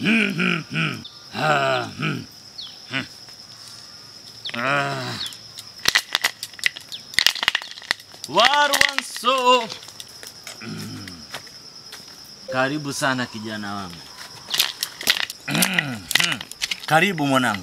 Warwanso. Karibu sana kijana wangu. Karibu mwanangu.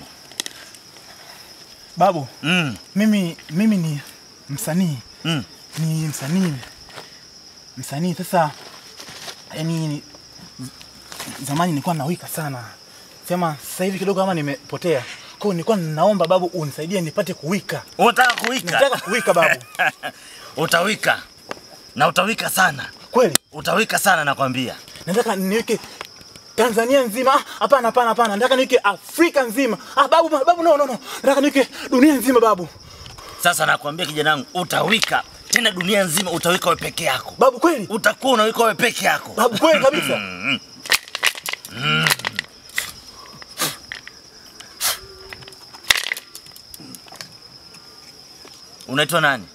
Babu, Mm. mimi mimi ni msanii Mm. ni msanii msanii. Sasa yani zamani nilikuwa nawika sana, sema sasa hivi kidogo kama nimepotea. Kwa hiyo nilikuwa naomba babu unisaidie nipate kuwika. Unataka kuwika? Nataka kuwika babu. Utawika. Na utawika sana. Kweli Utawika sana nakwambia. nataka niweke Tanzania nzima. Ah, Hapana, hapana, hapana, nataka niweke Afrika nzima. Ah, babu, babu, no, no, no, nataka niweke dunia nzima babu. Sasa nakwambia kijana wangu, utawika tena dunia nzima, utawika wewe peke yako. Babu kweli, Utakuwa unawika wewe peke yako. babu kweli kabisa. Unaitwa nani?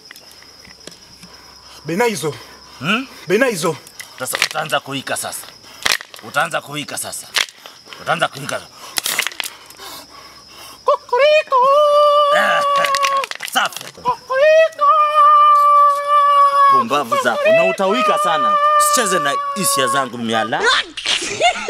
Benaizo, Hmm? Benaizo. Sasa utaanza kuwika sasa. Utaanza kuwika sasa. Utaanza kuwika. Kokoriko. Safi. Kokoriko. Pumbavu zako. Na utawika sana. Sicheze na hisia zangu miala.